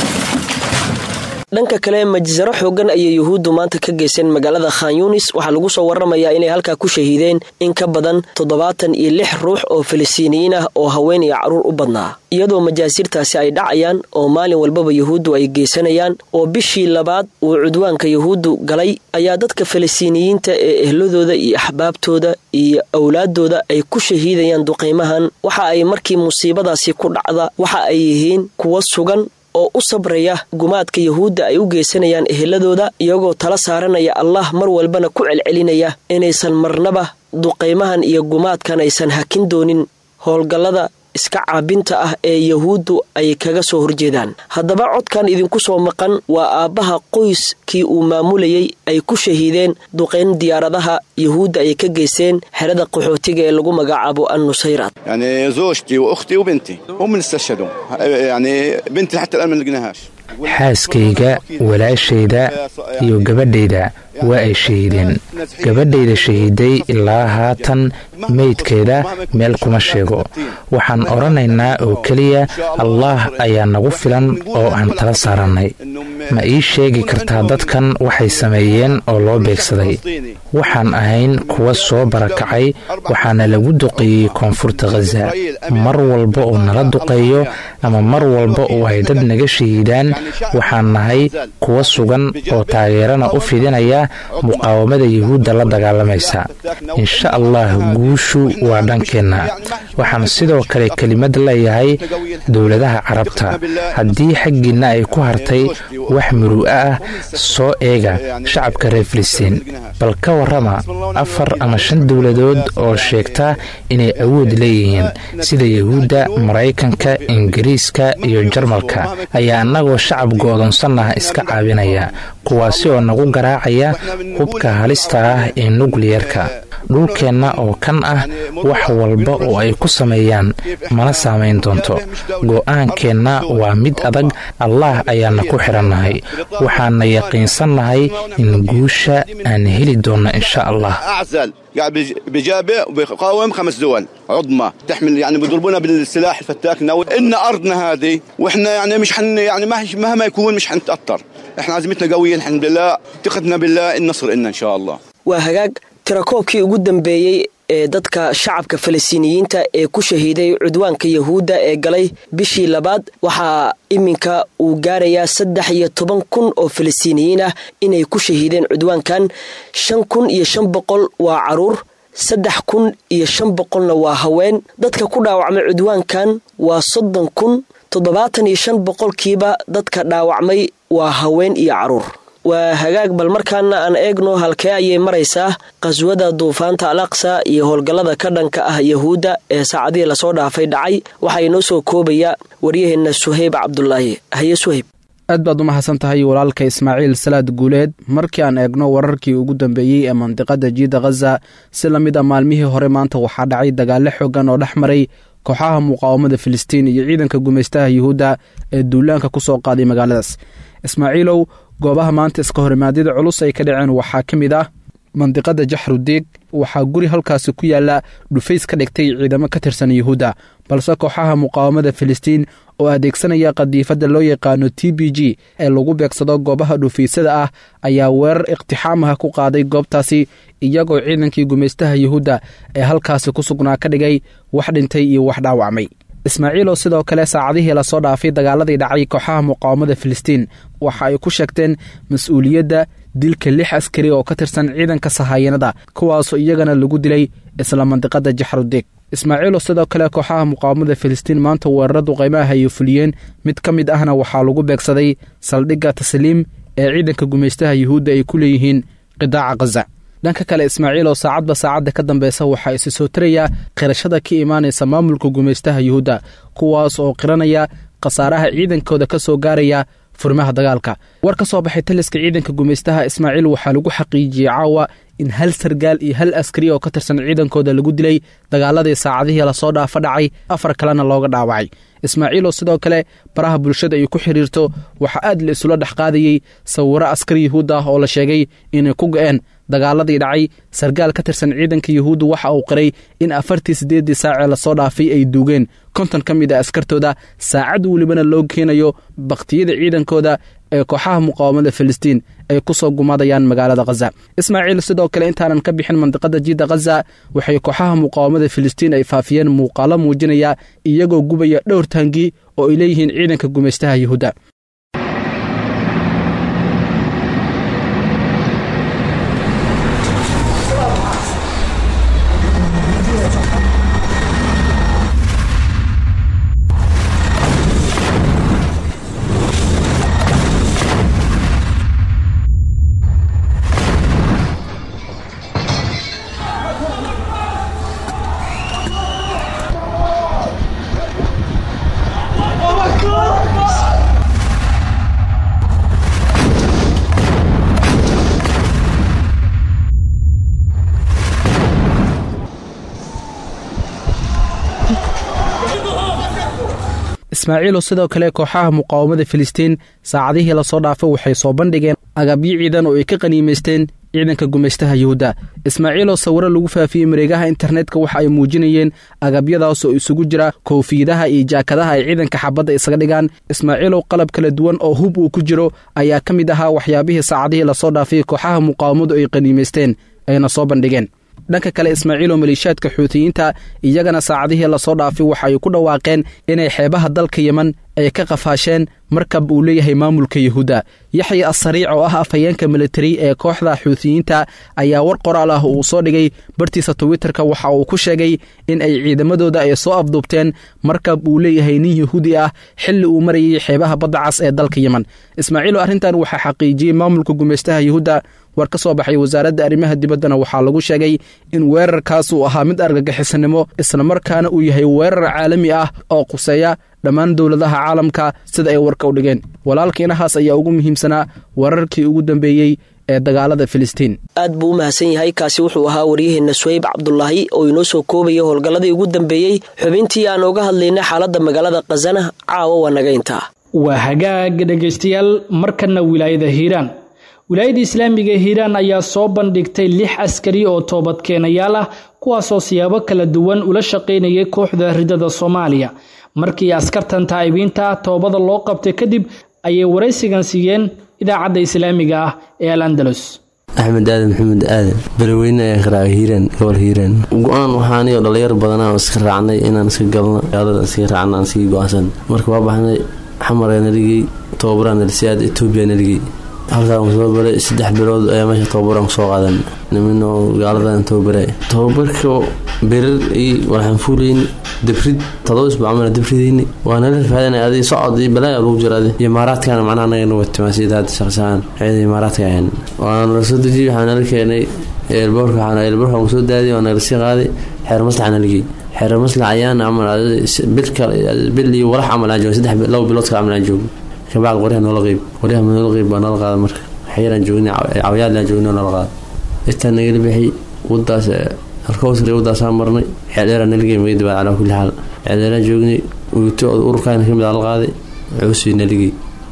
dhanka kale majsaro xoogan ayay yuhuuddu maanta ka geysteen magaalada khan yunis waxaa lagu soo waramayaa inay halkaa ku shahiideen in ka badan toddobaatan iyo lix ruux oo filistiiniyiin ah oo haween iyo carruur u badnaa iyadoo majaasiirtaasi ay dhacayaan oo maalin walbaba yuhuuddu ay geysanayaan oo bishii labaad uu cudwaanka yuhuuddu galay ayaa dadka filistiiniyiinta ee ehladooda iyo axbaabtooda iyo awlaadooda ay ku shahiidayaan duqaymahan waxa ay markii musiibadaasi ku dhacda waxa ay yihiin kuwa sugan oo u sabraya gumaadka yuhuudda ay u geysanayaan eheladooda iyagoo tala saaranaya allah mar walbana ku celcelinaya inaysan marnaba duqaymahan iyo gumaadkan aysan hakin doonin howlgallada iska caabinta ah ee yuhuuddu ay kaga soo horjeedaan haddaba codkan idinku soo maqan waa aabbaha qoyskii uu maamulayay ay ku shahiideen duqayn diyaaradaha yuhuudda ay ka geysteen xerada qaxootiga ee lagu magacaabo an nusayraad يعني زوجتي واختي وبنتي هم اللي استشهدوا يعني بنتي حتى الان ما لقيناهاش xaaskayga walaashayda iyo gabadhayda waa ay shahiideen gabadhayda shahiiday ilaa haatan meydkeeda meel kuma sheego waxaan odhanaynaa oo keliya allaah ayaa nagu filan oo aan tala saarannay ma ii sheegi kartaa dadkan waxay sameeyeen oo loo beegsaday waxaan ahayn kuwa soo barakacay waxaana lagu duqeeyey koonfurta khaza mar walba oo nala duqeeyo ama mar walba oo ay dad naga shahiidaan waxaan nahay kuwa sugan oo taageerana u fidinaya muqaawamada yuhuudda la dagaalamaysa insha allah guushu waa dhankeenna waxaan sidoo kale kelimad leeyahay dowladaha carabta haddii xaggiinna ay ku hartay wax muru'a ah soo eega shacabka reer filistiin bal ka warrama afar ama shan dowladood oo sheegta inay awood leeyihiin sida yuhuudda maraykanka ingiriiska iyo jarmalka ayaa annagoo shacab go'doonsanah iska caabinaya kuwaasi oo nagu garaacaya hubka halista ah ee nukliyerka dhulkeenna oo kan ah wax walba oo ay ku sameeyaan mana saamayn doonto go'aankeenna waa mid adag allaah ayaana ku xidhannahay waxaana yaqiinsannahay in guusha aan heli doonno insha allah اعزل قاعد بجابه وبيقاوم خمس دول عظمى تحمل يعني بيضربونا بالسلاح الفتاك النووي ان ارضنا هذه واحنا يعني مش حن يعني مهما يكون مش حنتاثر احنا عزيمتنا قويه الحمد لله ثقتنا بالله النصر إلنا ان شاء الله waa hagaag tirakoobkii ugu dambeeyey ee dadka shacabka falastiiniyiinta ee ku shahiiday cudwaanka yuhuudda ee galay bishii labaad waxaa iminka uu gaarayaa saddex iyo toban kun oo falastiiniyiin ah inay ku shahiideen cudwaankan shan kun iyo shan boqol waa caruur saddex kun iyo shan boqolna waa haween dadka ku dhaawacmay cudwaankan waa soddon kun toddobaatan iyo shan boqolkiiba dadka dhaawacmay waa haween iyo caruur waa hagaag bal markaana aan eegno halkee ayay maraysaa qaswada duufaanta al aqsa iyo howlgallada ka dhanka ah yuhuudda ee saacadihii lasoo dhaafay dhacay waxaa inoo soo koobaya waryaheenna suhayb cabdulaahi haye suhayb aad baad u mahadsan tahay walaalka ismaaciil salaad guuleed markii aan eegno wararkii ugu dambeeyey ee mandiqada jiida khaza si la mid a maalmihii hore maanta waxaa dhacay dagaalo xoogan oo dhex maray kooxaha muqaawamada filistiin iyo ciidanka gumaystaha yuhuudda ee duulaanka ku soo qaaday magaaladaas ismaaciilow goobaha maanta iska horimaadyada culus ay ka dhaceen waxaa ka mid ah mandiqada jaxrudiig waxaa guri halkaasi ku yaalla dhufays ka dhigtay ciidamo ka tirsan yuhuudda balse kooxaha muqaawamada filistiin oo adeegsanaya qadiifadda loo yaqaano t b g ee lagu beegsado goobaha dhufaysada ah ayaa weerar iqtixaamaha ku qaaday goobtaasi iyagoo ciidankii gumaystaha yuhuudda ee halkaasi ku sugnaa ka dhigay wax dhintay iyo wax dhaawacmay ismaaciil oo sidoo kale saacadihii lasoo dhaafay dagaaladii dhacay kooxaha muqaawamada filistiin waxa ay ku sheegteen mas-uuliyadda dilka lix askari oo ka tirsan ciidanka sahaayanada kuwaasoo iyagana lagu dilay isla mandiqada jaxrudeeg ismaaciiloo sidoo kale kooxaha muqaawamada filistiin maanta weeraradu qaymaha ayay fuliyeen mid ka mid ahna waxaa lagu beegsaday saldhigga tasliim ee ciidanka gumaystaha yuhuudda ay ku leeyihiin qidaaca khaza dhanka kale ismaaciil oo saacadba saacadda ka dambeysa waxaa isi soo tarayaa qirashada ka imaanaysa maamulka gumaystaha yuhuudda kuwaas oo qiranaya khasaaraha ciidankooda ka soo gaaraya furimaha dagaalka war ka soo baxay taliska ciidanka gumaystaha ismaaciil waxaa lagu xaqiijiyey caawa in hal sargaal iyo hal askari oo ka tirsan ciidankooda lagu dilay dagaaladii saacadihii lasoo dhaafa dhacay afar kalena looga dhaawacay ismaaciil oo sidoo kale baraha bulshada ay ku xidhiirto waxaa aad la isula dhex qaadayey sawiro askari yuhuud ah oo la sheegay inay ku go-een dagaaladii dhacay sargaal ka tirsan ciidanka yuhuudda waxa uu qiray in afartii siddeeddii saacee lasoo dhaafay ay duugeen konton ka mid a askartooda saacad welibana loo keenayo bakhtiyada ciidankooda ee kooxaha muqaawamada filistiin ay ku soo gumadayaan magaalada khaza ismaaciil sidoo kale intaanan ka bixin mandiqada jiidda khaza waxay kooxaha muqaawamada filistiin ay faafiyeen muuqaalo muujinaya iyagoo gubaya dhowr taangi oo ay leeyihiin ciidanka gumaystaha yuhuudda ismaaciilo sidoo kale kooxaha muqaawamada filistiin saacadihii lasoo dhaafay waxay soo bandhigeen agabyo ciidan oo ay ka qaniimaysteen ciidanka gumaystaha yuhuudda ismaaciiloo sawiro lagu faafiyey mareegaha internetka waxa ay muujinayeen agabyadaas oo isugu jira koofiyadaha iyo jaakadaha ay ciidanka xabadda isaga dhigaan ismaaciilow qalab kala duwan oo hub uu ku jiro ayaa ka mid ahaa waxyaabihii saacadihii lasoo dhaafay kooxaha muqaawamadu ay qaniimaysteen ayna soo bandhigeen dhanka kale ismaaciil oo maleeshiyaadka xuutiyiinta iyagana saacadihii lasoo dhaafay waxa ay ku dhawaaqeen inay xeebaha dalka yeman ay ka qafaasheen markab uu leeyahay maamulka yuhuudda yaxya asariic oo ah afhayeenka militari ee kooxda xuutiyiinta ayaa war qoraal ah uu soo dhigay bartiisa twitterka waxa uu ku sheegay in ay ciidamadooda ay soo afduubteen markab uu leeyahay nin yuhuudi ah xilli uu marayay xeebaha badda cas ee dalka yeman ismaaciilo arrintan waxaa xaqiijiyey maamulka gumaystaha yuhuudda war ka soo baxay wasaaradda arrimaha dibaddana waxaa lagu sheegay in weerarkaas uu ahaa mid argagixisanimo islamarkaana uu yahay weerar caalami ah oo quseeya dhammaan dowladaha caalamka sida ay warka u dhigeen walaalkiinahaas ayaa ugu muhiimsanaa wararkii ugu dambeeyey ee dagaalada filistiin aad buu u mahadsan yahay kaasi wuxuu ahaa waryaheenna suwayb cabdulaahi oo inoo soo koobaya howlgalladii ugu dambeeyey xubintii aan ooga hadlaynay xaaladda magaalada khasana caawa waa naga intaa waa hagaag dhegaystayaal markana wilaayada hiiraan wilaayada islaamiga hiiraan ayaa soo bandhigtay lix askari oo toobadkeenayaal ah kuwaasoo siyaabo kala duwan ula shaqaynayay kooxda ridada soomaaliya markii askartan taa'ibiinta toobada loo qabtay kadib ayay waraysigan siiyeen idaacadda islaamiga ah ee al andalus axmed aadan maxamed aadan beraweyne ayaa qaraaca hiiraan gobol hiiraan go-aan waxaaniyo dhalinyar badanaa iska raacnay inaan iska galno gaalada iska raacna aan sii go-aansan marka waa baxnay xamaraa naligey tobabaraa nalisiaad etoobiya naligey halkaan soo baray saddex bilood ayaa meesha tobabaraan kusoo qaadan niminoo gaaladan tobabara tobabarka berar iyo waxaan fuulayn dabrid todoba isbuuc camal dabridayni waa nala rafaadana adi socod iyo balaaya lagu jira adi imaaraadkana macnaha anaga nagu timaasida hadda shaqsahaan ciida imaaraadka ahayn waana nala soo dejiyey waxaa nala keenay eelboorka waxaa eelboorka aan kusoo daadiy waa nala sii qaaday xeer maslaxa naligey xeer maslax ayaan camal bil kale bil iyo walax camal aan joogo saddex laba bilood kale camal aan joogo kabacd qoryaha noola qeyb qoryaha noola qeyb baa noola qaada marka xayaraan joognay cawayaadlaan joognay noola qaada intaan nagala bixi wadaas halkawsri wadaasaan marnay xeeldheeraa naligey magadi baad calaa kulli xaal xeeldheeraan joognay uyuto ururkaana kamid aa la qaaday cuusii naligey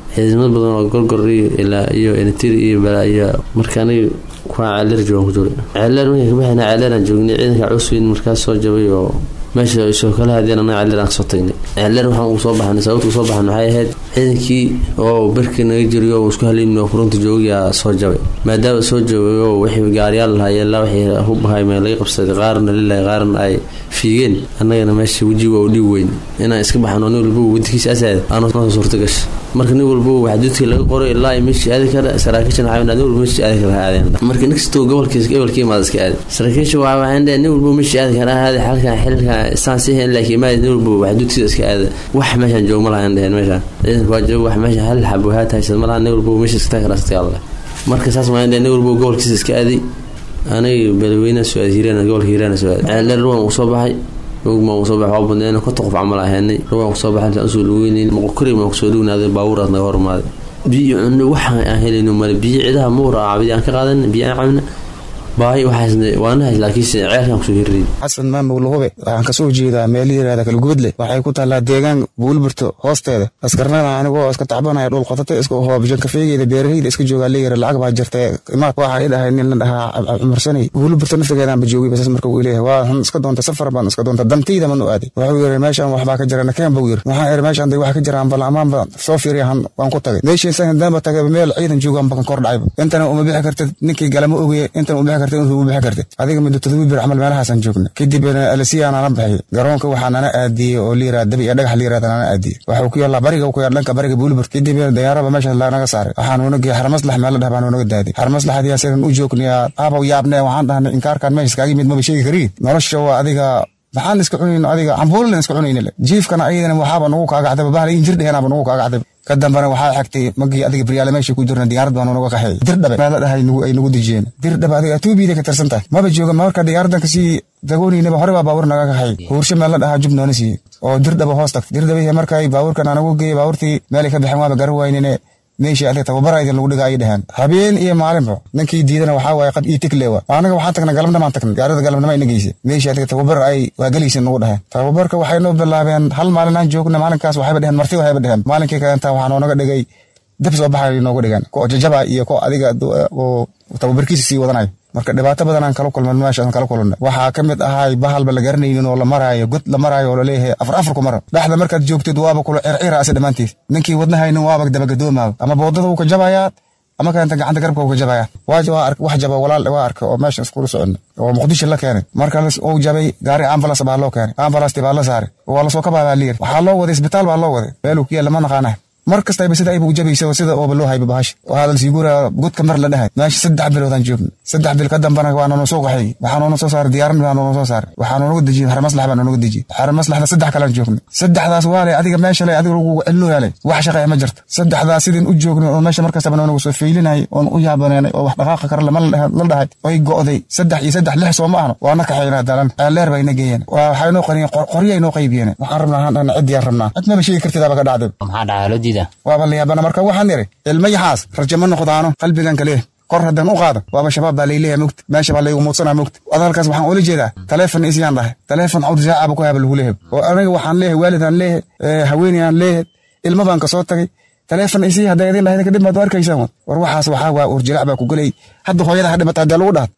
ciidamad badan oo gorgor iyo ilaa iyo entir iyo balaa iyo marka aniga kuwaa ceeleer joogan ku jiro ceeleer markaan kabaxayna ceeleeraan joognay ciidanka cusweyn markaas soo jabay oo meesha soo kala hadeen anaga ceeleer aan kasoo tagnay ceeleer waxaan ugu soo baxnay sababta usoo baxan waxay ahayd ciidankii oo berkii naga jiriyo oo isku halaynin oo furunta joogayaa soo jabay maadaama soo joogay oo wixii gaariyaal lahaayeen ilaa wixii hubahay mee laga qabsaday qaarna lilahay qaarna ay fiigeen annagana meesha wejiga u dhiib weyn inaan iska baxno nin walba wadkiisa asaad aanu noo suurta gasha marka nin walba waxduudkii laga qoray ilaa ay meeshii aadi kara saraakiishan waxay nin walba meeshii aadi kara aadeen marka nin kastoo gobolkiisa gobolkii imaada iska aadi saraakiisha waa waxaan dhahay nin walba meeshii aadi kara aadi xalkan xilkan saan si hen laakiin imaada nin walba waxduudkiisa iska aada wax meeshaan joog ma lahayn dhaheen meeshaan ciidanka waa joog wax meesha hal xabo haa tahaysad ma laha nin walba meesha iska tagi karaa iska alle marka saas waan dhahay nin walba gobolkiisa iska aadi aniga beledweynaha soo aadi hiiraan gobolka hiiraan soo aadi ceeldheer ruwan uu soo baxay rugmaan kusoo baxay waa badneen konton qof camal ahaanay rugaan kusoo baxay intaan usoo dhaweynayn moqokori maan kusoo dhawnaaday baabuuraad naga hormaaday biyo cunno waxaan aan helayno male biyo cidaha muura caabidi aan ka qaadan biyo aan cabna baahi waxaasna waanahay laakiinse ceelkaan kusoo hirray xasan maamul hube waxaan kasoo jeedaa meel yiraahda kalgubadle waxay ku taallaa deegaan buulburto hoosteeda askarnada anigoo iska tacbanaya dhul qotate iska hoo bijan kafeegeyda beeraheyda iska joogaa leeyara lacag baa jirta imaad waxa i dhahay nin la dhahaa cumarsanay buulburto naftigeedaan ba joogay basas marka uu leeyahay waa han iska doonta safar baan iska doonta dantayda man u aaday wuxuu yiri meeshaan waxbaa ka jira nakeen buu yiri waxaan iri meeshaan day wax ka jiraan bal amaan baan soo fiiriyahan waan ku tagay meeshii san daanba tagay meel ciidan joogaan bakan kor dhacayba intana uma bixi kartid ninkii galama ogeye intana uma bixi kartid intuu uma bixi kartid adiga muddo todoba bir camal meelahaasaan joogna kadib alisiyaa nala baxay garoonka waxaa nana aadiyey oo liyiraa dabi iyo dhagax liyirahda nana aadiyey waxuu ku yaallaa bariga ku yaal dhanka bariga buulibur kadib dayaaraba meesha naga saaray waxaan uuna geeyey xarmaslax meel la dhah baan unaga daadiy xarmaslaxadiyaa sidan u joognayaa aabaw yaabne waxaan dhahnay inkaarkaan meesha iskaaga yimid maba sheegi karii nolosha waa adiga maxaan iska cunayno adiga cambuulan iska cunayna jiifkana ayadana waxaaba nagu kaagacdaba bahla injir dheheenaaba nagu kaagacdaba ka dambana waxaa xigtay magii adiga baryaale meesha ku jirna diyaarad baan unaga qaxeey dirdhabe meel la dhahay ay nagu dejiyeen dirdhabe adiga atuubiida ka tirsan tahay maba jooga marka diyaaradan kasii dagooniynaba hore baa baabuur naga kaxeey huursho meel la dhahaa jub noona siiyey oo dirdhaba hoos tagtay dirdhabe markay baabuurkan anagu geeyey baabuurtii meelay ka baxeen waaba garan waynine meeshii adiga tababara idin lagu dhiga ay dheheen habeen iyo maalinba ninkii diidana waxaa waaye qad ii tiklewa anaga waxaan tagnay galabnamaan tagnay gaarida galabnima ina geysa meeshii adiga tababar ay waa gelaysa nagu dheheen tababarka waxay noo bilaabeen hal maalin aan joogna maalinkaas waxayba dheheen marti waxayba dheheen maalinkii kalenta waxaa noonaga dhigay dab soo baxay noogu dhigeen ko jajaba iyo ko adiga oo tababarkiisa sii wadanayo marka dhibaato badan aan kala kulman meeshaan kala kulana waxaa ka mid ahay bahalba la garanaynin oo la maraayo god la maraayo oo laleeyahay afar afar ku mara dhexda markaad joogtid waaba kula circira ase dhammaantiis ninkii wadnahaynin waaba dabagadoomaa ama boodada uu ka jabayaa ama kaanta gacanta garabka uu ka jabaya wax jaba walaal waa arka oo meeshan iskula socona oo muqdisho la keenay marka uu jabay gaari ambalas baa loo keenay ambalasti baa la saaray waa lasoo kabaa baa liyir waxaa loo waday isbitaal baa loo waday meeluu ku yaalla ma naqaanah mar kastaba sida ayba u jabaysa sida ooba loo hayba bahasha waxaa la sii guraa godka mar la dhahay meesha saddex biloodaan joogna saddex bil ka dambana waa noona soo qaxay waxaa noona soo saaray diyaaran baa noona soo saaray waxaa noonaga dejiyey xarmaslax baa noonaga dejiyey xarmaslaxda saddex kalaan joogna saddexdaas waa le adiga meesha le adiga lagu celino yaalay wax shaqeeya ma jirta saddexdaas sidin u joogna oo meesha markastaba noonaga soo feylinay oon u yaabaneenay oo wax dhaqaaqa kara lama la dhahay oy go'day saddex iyo saddex lix soo ma ahno waana kaxaynaa dalan ceelleer bayna geeyeen waxay noo qariyeen qoryay noo qaybiyeen waxaan rabnaa haan dhahna ciddiyaan rabnaa cid maba sheegi kartidaaba ka dhacday maxaa dhacaa loo diidaa waaba la yaabana marka waxaan iri ilma yaxaas rajo ma noqdaano qalbigan kaleeh kor haddaan u qaado waaba shabaab baa layleeyahay mogta meesha baa laygu muudsanaa mogta adalkaas waxaan ula jeedaa taleefon isiyaan dhahay taleefon cawd saacaba ku haba lagu leeyahay oo aniga waxaan leeyahay waalidaan leeyahay haweenayaan leeyahay ilma baan kasoo tagay taleefon isii hadday idin lahayd kadib maad arkaysaan war waxaas waxaa waa urjilac baa ku gelay hadda hooyada ha dhimata haddii lagu dhahat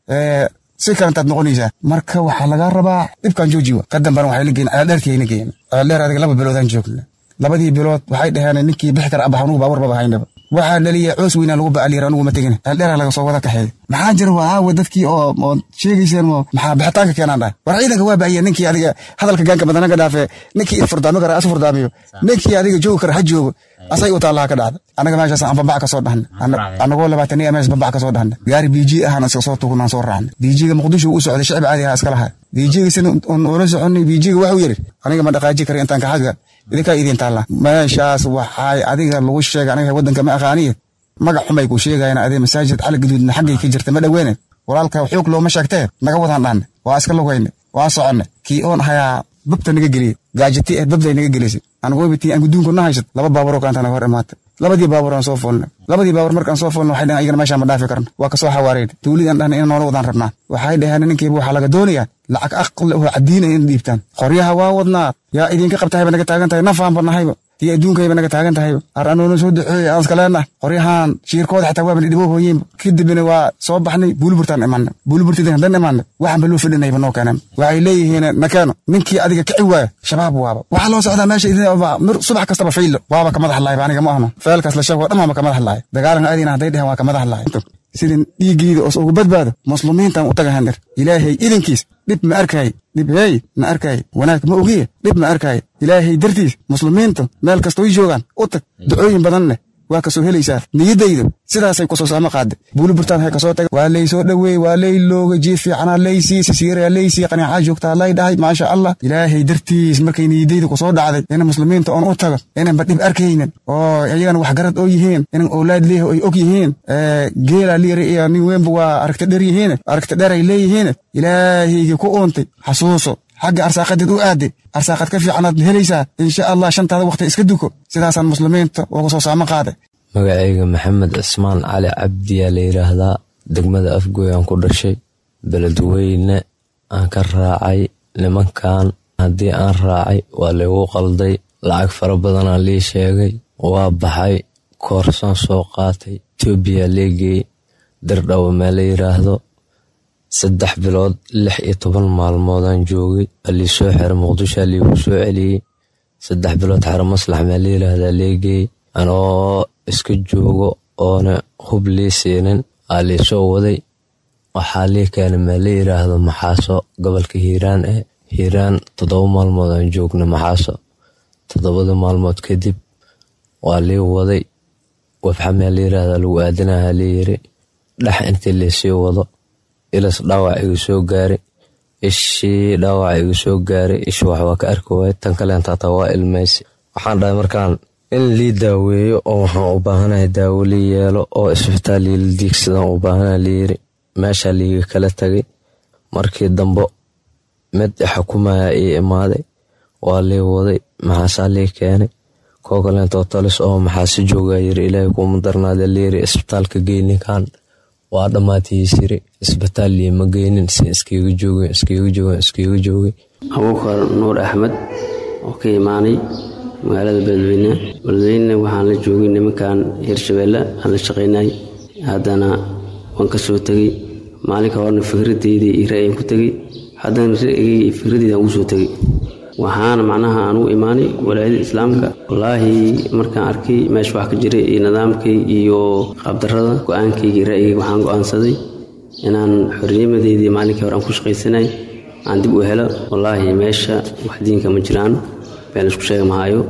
si kalantaad noqonaysaa marka waxaa lagaa rabaa dhibkan joojiwa ka dambana waxay la geeyeen ceeldheertii ayna geeyeen ceeldheer adiga laba biloodaan joogna labadii bilood waxay dhaheen ninkii bixi kara abax anugu baawar baba haynaba waxaa dhaliya coos weynaa lagu bacaliyar anugu ma tegin ceeldheera laga soo wada kaxeey maxaa jira waa aawa dadkii oo oo sheegayseen maxaa bixitaanka keenaan dhahay war ciidanka waa baahiya ninkii adiga hadalka gaanka badana ka dhaafe ninkii furdaami kara as furdaamiyo ninkii adiga joogi kara ha joogo asay u taallaha ka dhacda anaga meeshaas aan babac ka soo dhahna anagoo labaatan iyo mees babac ka soo dhahna gaari biiji ahaan iska soo tugnaan soo raacna biijiga muqdisho u socday shicib caadi ahaa iska lahaa biijiga sin ula soconay biijiga waxuu yidhi aniga ma dhaqaaji kara intaan kaxaga idinkaa idin taalla meeshaas waxay adiga lagu sheegay aniga waddanka ma aqaaniye magac xumay ku sheegayaan adee masaajid cali gaduudna xaggay ka jirta ma dhoweyne walaalka xoog looma sheegtee naga wadaan dhahne waa iska lugayne waa soconne kii oon hayaa babta naga geliye gaajati eh babday naga gelisay anagoobitii aan guduunku na haysat laba baaburoo kaanta naga hor imaatay labadii baabuur aan soo fuulnay labadii baawar markaan soo fulno waxay dhaheen ayagana meeshaan ma dhaafi karno waa kasoo xawaareen tuulidan dhahna inaan noola wadaan rabnaa waxay dhaheen ninkiiba waxaa laga doonayaa lacag aqli oo cadiinaya in dhiibtaan qoryaha waa wadnaa yaa idinka qabtahayba naga taagan tahay nafaanba nahayba tii adduunkayba naga taagan tahayba ar anoona soo duceeya aan iska leenah qoryahan shiirkooda xitaa waaba dhiboo hooyeenba kadibna waa soo baxnay buulburtaan imaanay buulburtidin haddaan imaanay waxaan ba loo fidhinayba noo keenan waxay leeyihiin nakeeno ninkii adiga kici waaya shabaab waaba waxaa loo socdaa meesha idin subax kastaba faylo waaba ka madax laayba aniga ma ahno feelkaas la sheego dhammaanba ka madax laaya dagaalanka aadina hadday dhehen waa ka madax laaya sidin dhiiggiida os ugu badbaado muslimiintan u taga handir ilaahay idinkiis dhib ma arkay dhib hey ma arkay wanaag ma ogiye dhib ma arkay ilaahay dartiis muslimiintu meel kastooy joogaan u tag ducooyin badan leh waa kasoo helaysaa niyaddaydu sidaasay kusoo saamo qaade buuli burtaan hay kasoo taga waa lay soo dhoweey waa lay looga jiif fiicanaa laysii sisiiraa laysii qaniicaa joogtaa lay dhahay maasha allah ilaahay dartiis markay niyaddaydu kusoo dhacday ina muslimiinta oon u tago inanba dhib arkaynin oo iyagana wax garad oo yihiin inan owlaad leeho ay og yihiin geela liiri iyo nin weynba waa aragta dher yihiin aragta dher ay leeyihiin ilaahaygi ku uuntay xasuuso xagga arsaaqadeed u aade arsaaqad ka fiicanaad helaysaa insha allah shantaada wakhti iska duko sidaasaan muslimiinta uga soo saamo qaaday magacayga maxamed cismaan cali cabdiyaa la yidhaahdaa degmada afgooy aan ku dhashay beledweyne aan ka raacay nimankan haddii aan raacay waa laygu qalday lacag fara badanaa lii sheegay waa baxay koorsaan soo qaatay etoobiya leegeey dirdhawo mee la yidhaahdo saddex bilood lix iyo toban maalmoodaan joogay waa lii soo xira muqdishoa liigu soo celiyey saddex bilood xero maslax mee la yidhaahdaa leegeey anoo iska joogo oona hub lii siinin aa lii soo waday waxaa lii keenay mee la yidhaahdo maxaaso gobolka hiiraan eh hiiraan toddoba maalmood aan joogna maxaaso toddobada maalmood kadib waa lii waday wafxa mee la yidhaahdaa lagu aadanaha lii yiri dhex intii liisii wado ilas dhaawac iga soo gaaray ishii dhaawac iga soo gaaray ishi wax waa ka arki waay tan kaleentaata waa ilmaysi waxaan dhahay markaan in lii daaweeyo oo waxaan u baahanahay daawo lii yeelo oo isbitaal liila diigsadaan u baahana layiri meeshaa liiga kala tagay markii dambo mid xukumaya ii imaaday waa lii waday maxaasaa lii keenay koo kaleentoo talis oo maxaasi joogaa yiri ilaahay kuuma darnaada layiri isbitaalka geyninkan waa dhammaatihiis yiri isbitaal liima geynin si iskiiga joogeen iskiiga joogeen iskiiga joogay abuukar nuur axmed oo ka imaanay magaalada beledweyne beledweyne waxaan la joogay nimankan hirshabeelle aan la shaqaynay haddana waan ka soo tegey maalinka horena fikradeydii iyo ra'yan ku tegey haddana ra'yigay iyo fikradeyda aan ugu soo tegey waxaana macnaha aan u imaanay walaayada islaamka wallaahi markaan arkay meesha wax ka jiray iyo nidaamkay iyo qaabdarrada go-aankayga iyo ra'yigayga waxaan go-aansaday inaan xornimadeydii maalinkii hore aan ku shaqaysanay aan dib u helo wallaahi meesha wax diinka ma jiraan been isku sheega mahaayo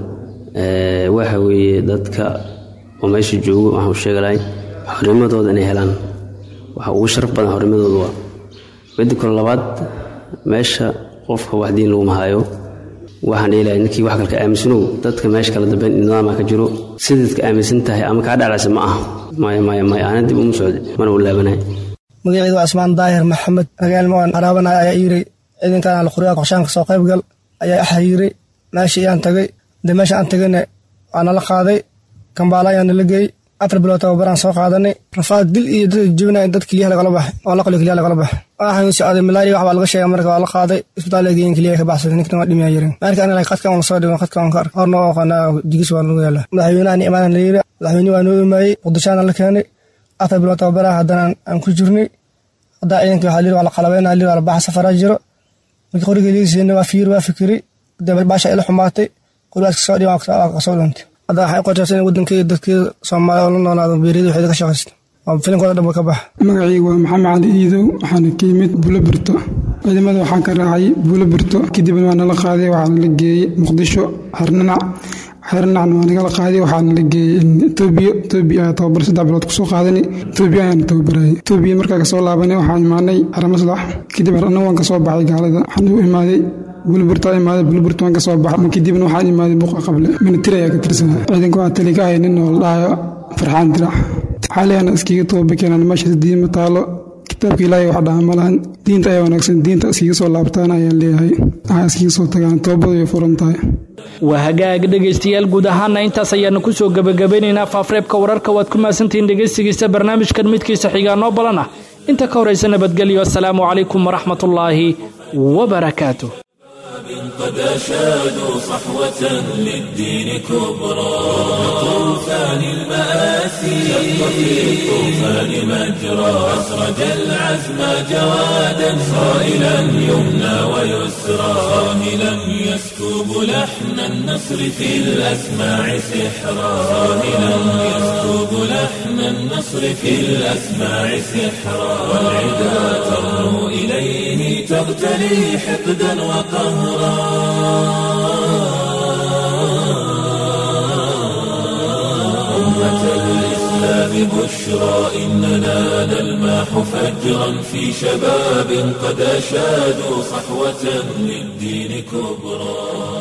waxa weeye dadka oo meesha joogo waxaan u sheegi lahay xornimadooda inay helaan waxa ugu sharaf badan xornimadooda waa midda kale labaad meesha qofka wax diin lagu mahaayo waxaan dheelahay ninkii wax kalka aaminsanow dadka meesha kala dambeyn nidaama ka jiro sidaadka aaminsan tahay ama kaa dhaclaysa ma aha maya maya maya ana dib uma socda mana u laabanay magacayda waa cismaan daahir maxamed magaalma aan araabanay ayaa yiri ciidankan alquryaa qorshaanka soo qayb gal ayaa axa yiri meeshii ayaan tagay de meesha aan tagayna waa nala qaaday kambaala ayaa nala geeyey afar bilood tababaraan soo qaadanay rafaad dil iyo dad jebinaya dad keliyaha lagala baxay oo la qaliyo keliyaha lagala baxay waxaan socday malaria wax baa laga sheegay marka waa la qaaday isbitaal la geeyin keliyaha ka baxsaday ninkan waa dhimiyaa yirin marka aniga qadkan waan soo dhigan qadkan waan ka arkay horna oo qana digis waa nagu yaala madaxweynahan imaanan la yiri madaxweyne waa noo imaayey muqdishaana la keenay afar bilood tababaraa haddana aan ku jirnay haddaa ciidanka waxaa layiri waa la qalabeynaa layiri waa la baxa safaraa jiro markii qoriga liisiina waa fiir waa fikiri dee baasha ila xumaatay qorigaas kasoo dhigan waa kasoo dhuntay hadda waxay qortaysa in waddankeeda dadkeeda soomaaliya oo la noolaado beeriyada waxeeda ka shaqaysta oo filimkooda dhanba ka baxa magacaygu waa maxamed cali iidow waxaana ka yimid buulo birto ciidamada waxaan ka raacay buulo birto kadibna waa nala qaaday waxaana la geeyey muqdisho xernanac xernacna waa nagala qaaday waxaana la geeyey etoobiya etoobiya ayaa tababar saddex bilood kusoo qaadani etoobiya ayaana tababarayay etoobiya markaa kasoo laabanay waxaan imaanay xaramaslax kadib anna waan kasoo baxay gaalada waxaan u imaaday bulburtaa imaaday bulburta waan kasoo baxay kadibna waxaan imaaday buqa qable minitiri ayaa ka tirsanaa ciidanka waxaa tali ka hay nin oo la dhahayo farxaan dirac xaalihana iskiga toobakeenan meeshaas diima taalo kitaabka ilaahay wax dhaha malahan diinta ayaa wanaagsan diinta iskiga soo laabtaan ayaan leeyahay waxaa iskiga soo tagaan toobadu way furan tahay waa hagaag dhegaystayaal guud ahaana intaas ayaanu ku soo gebagabeynaynaa faafreebka wararka waad ku mahadsantihiin dhegaystigiisa barnaamijkan midkiisa xigaa noo balan ah inta ka horaysa nabadgelyo asalaamu calaykum waraxmatullaahi wabarakaatuh قد أشادوا صحوة للدين كبرى طوفان المآسي شق في الطوفان مجرى أسرج العزم جوادا صائلا يمنى ويسرى صاهلا يسكب لحن النصر في الأسماع سحرا صاهلا يسكب لحن النصر في الأسماع سحرا والعدا ترنو إليه تغتلي حقدا وقهرا أمة الإسلام بشرى إننا نلماح فجرا في شباب قد أشادوا صحوة للدين كبرى